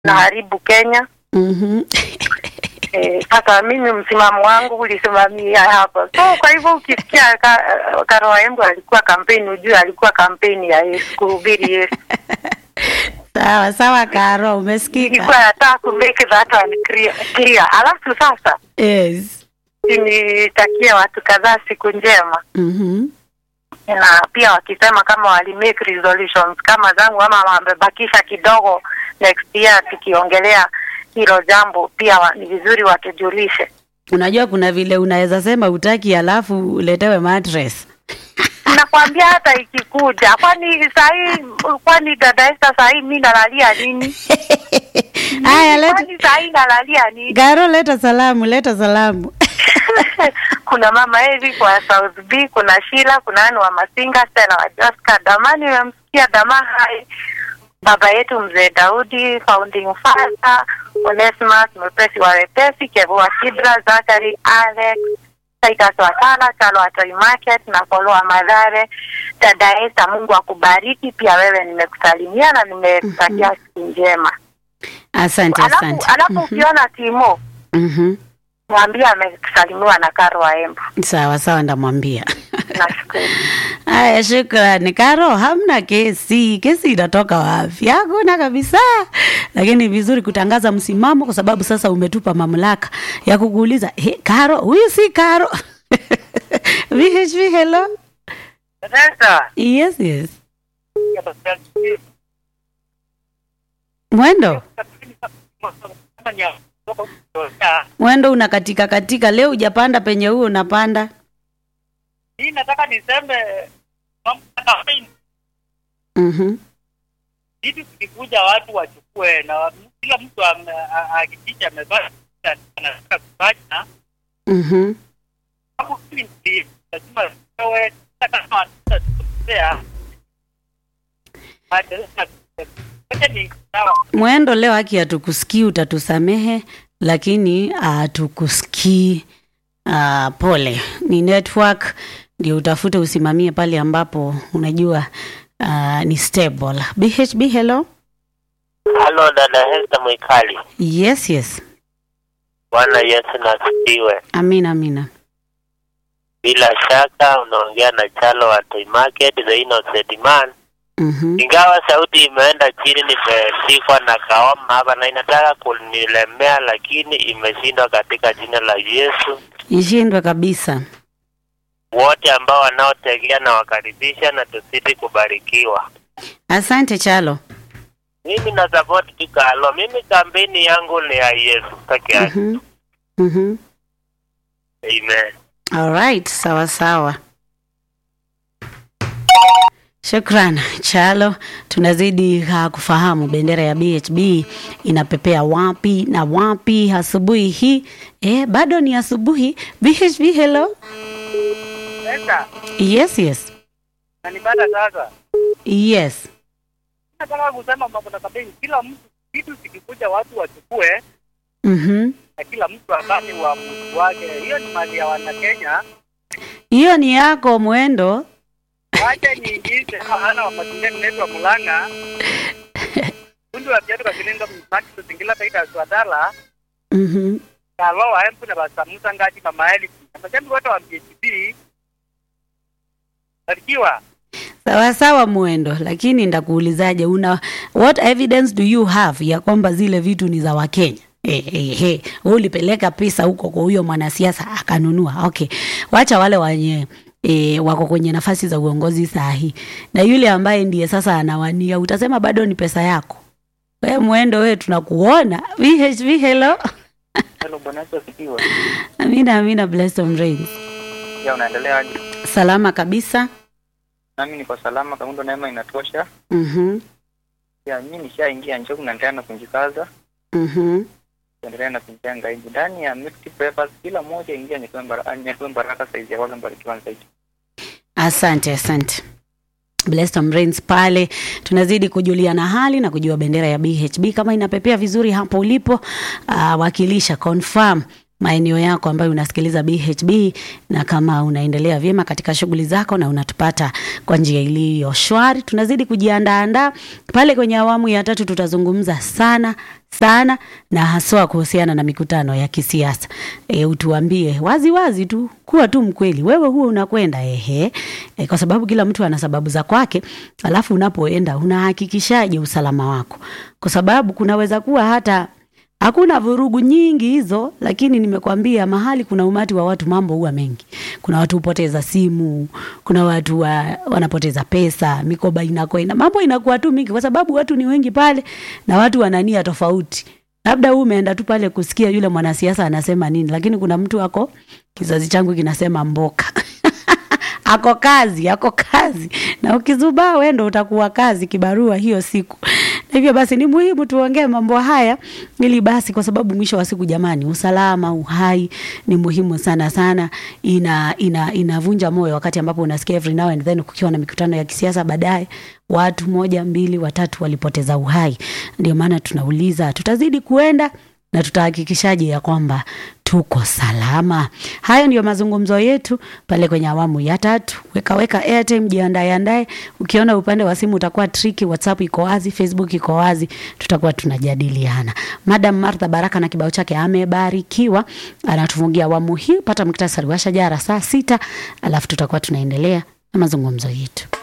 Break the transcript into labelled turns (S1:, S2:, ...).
S1: naharibu Kenya.
S2: Mhm.
S1: Eh, Sasa mimi msimamo wangu ulisimamia hapo, so kwa hivyo ukisikia ka, Karoa Embu alikuwa kampeni, ujue alikuwa kampeni ya Yesu, kuhubiri Yesu.
S2: Sawa sawa, Karo, umesikika?
S1: Ilikuwa nataka ku make that one clear, clear. Alafu sasa
S2: Yes.
S1: nitakia watu kadhaa siku njema
S2: Mhm.
S1: na pia wakisema kama wali make resolutions kama zangu ama wamebakisha kidogo next year tukiongelea hilo jambo pia wa, ni vizuri watujulishe
S2: Unajua kuna vile unaweza sema utaki alafu uletewe mattress.
S1: nakwambia hata ikikuja kwani sahii kwani dada Esther sahii mi nalalia nini
S2: Haya, leta
S1: kwani sahii nalalia nini
S2: Karo, leta salamu, leta salamu.
S1: kuna mama Evi kwa South B kuna Shila kuna Anu wa Masinga Stella wa Joska Damani nimemsikia Dama hai baba yetu mzee Daudi founding father Onesimus mwepesi wa wepesi Kevu wa Kibra Zakari Alex Titus Watala Chalo wa Toy Market na Polo wa Madhare dada Esther Mungu akubariki pia wewe nimekusalimia na nimekutakia siku njema
S2: Asante,
S1: alafu
S2: asante.
S1: alafu
S2: Mhm.
S1: ukiona Timo
S2: Mhm.
S1: mwambie amesalimiwa na Karo wa Embu
S2: Sawa sawa, ndamwambia.
S1: nashukuru
S2: Haya, shukrani Karo. Hamna kesi, kesi inatoka wapi? Hakuna kabisa, lakini vizuri kutangaza msimamo, kwa sababu sasa umetupa mamlaka ya kukuuliza hey, Karo, huyu si Karo? VHV, hello.
S1: Sasa
S2: Yes, yes. Mwendo, mwendo unakatika katika. Leo hujapanda penye huo unapanda.
S3: hii nataka niseme mambo ya kampeni.
S2: Mhm.
S3: Vitu vikikuja watu wachukue na kila mtu ame- a- hakikisha amevaa anataka kufanya
S2: Mhm.
S3: kama hili ndi lazima wewe hata kama atakosea Wacha ni sawa
S2: Mwendo, leo haki hatukusikii, utatusamehe, lakini hatukusikii. Uh, pole, ni network ndio utafute usimamie pale ambapo unajua uh, ni stable. BHB, hello.
S4: Halo dada Hesta Mwikali,
S2: Yes, yes.
S4: Bwana Yesu nasifiwe.
S2: Amina, amina.
S4: Bila shaka unaongea na Chalo wa Toy Market, the innocent man.
S2: Mhm.
S4: Ingawa sauti imeenda chini, nimeshikwa na kaoma hapa na inataka kunilemea, lakini imeshindwa katika jina la Yesu.
S2: Ishindwe kabisa.
S4: Wote ambao wanaotegea na wakaribisha na tuzidi kubarikiwa.
S2: Asante Chalo.
S4: Mimi na support tu Kalo. Mimi kampeni yangu ni ya Yesu peke yake.
S2: Mhm. Mhm.
S4: Amen.
S2: All right, sawa sawa. Shukran Chalo, tunazidi uh, kufahamu bendera ya BHB inapepea wapi na wapi asubuhi hii. Eh, bado ni asubuhi. BHB, hello.
S3: sasa
S2: Yes, yes.
S3: nanipata sasa
S2: Yes.
S3: nataka kusema mambo na kampeni kila mtu vitu vikikuja watu wachukue
S2: Mhm.
S3: na kila mtu afanye uamuzi wake hiyo ni mali ya wanakenya
S2: Hiyo ni yako mwendo.
S3: wacha niingize ana wa mazingira inaitwa mulanga fundi wa viatu kakilinga msaki tusingila taita swadala
S2: Mhm.
S3: kalo wa empu na basamusa ngaji mama eli majambi wote wa PhD barikiwa
S2: Sawa sawa mwendo, lakini ndakuulizaje, una what evidence do you have ya kwamba zile vitu ni za Wakenya? Eh, eh, eh. Wewe ulipeleka pesa huko kwa huyo mwanasiasa akanunua. Okay, wacha wale wenye E, wako kwenye nafasi za uongozi saa hii na yule ambaye ndiye sasa anawania, utasema bado ni pesa yako. We mwendo, we tunakuona. VHV, hello.
S3: hello bwana Yesu asifiwe
S2: Amina, amina, blessed on rains.
S3: ya unaendelea aje
S2: Salama kabisa.
S3: nami niko salama kaundo neema inatosha
S2: Mhm,
S3: ya mimi nishaingia njoku naendelea na kunjikaza
S2: mhm.
S3: kuendelea na kujenga hivi ndani ya mixed papers kila moja ingia nyekewe baraka nyekewe baraka saizi ya wale mbarikiwa zaidi
S2: Asante, asante. Blessed on Rains pale tunazidi kujuliana hali na kujua bendera ya BHB kama inapepea vizuri hapo ulipo. Uh, wakilisha confirm maeneo yako ambayo unasikiliza BHB, na kama unaendelea vyema katika shughuli zako na unatupata kwa njia iliyo shwari, tunazidi kujiandaandaa pale kwenye awamu ya tatu. Tutazungumza sana sana na haswa kuhusiana na mikutano ya kisiasa. E, utuambie wazi wazi tu, kuwa tu mkweli, wewe huo unakwenda ehe, e, kwa sababu kila mtu ana sababu za kwake. Alafu unapoenda unahakikishaje usalama wako? Kwa sababu kunaweza kuwa hata hakuna vurugu nyingi hizo, lakini nimekwambia mahali kuna umati wa watu, mambo huwa mengi. Kuna watu hupoteza simu, kuna watu wa, wanapoteza pesa, mikoba inakwenda, mambo inakuwa tu mingi, kwa sababu watu ni wengi pale na watu wana nia tofauti. Labda huu umeenda tu pale kusikia yule mwanasiasa anasema nini, lakini kuna mtu ako, kizazi changu kinasema mboka ako kazi, ako kazi, na ukizubaa wewe ndo utakuwa kazi kibarua hiyo siku. Hivyo basi ni muhimu tuongee mambo haya ili basi, kwa sababu mwisho wa siku jamani, usalama, uhai ni muhimu sana sana. Ina ina inavunja moyo wakati ambapo unasikia every now and then kukiwa na mikutano ya kisiasa, baadaye watu moja mbili watatu walipoteza uhai. Ndio maana tunauliza tutazidi kuenda na tutahakikishaje ya kwamba tuko salama. Hayo ndiyo mazungumzo yetu pale kwenye awamu ya tatu. Weka weka airtime, jiandae andae. Ukiona upande wa simu utakuwa tricky, WhatsApp iko wazi, Facebook iko wazi, tutakuwa tunajadiliana. Madam Martha Baraka na kibao chake amebarikiwa, anatufungia awamu hii. Pata muktasari wa shajara saa sita, alafu tutakuwa tunaendelea na mazungumzo yetu.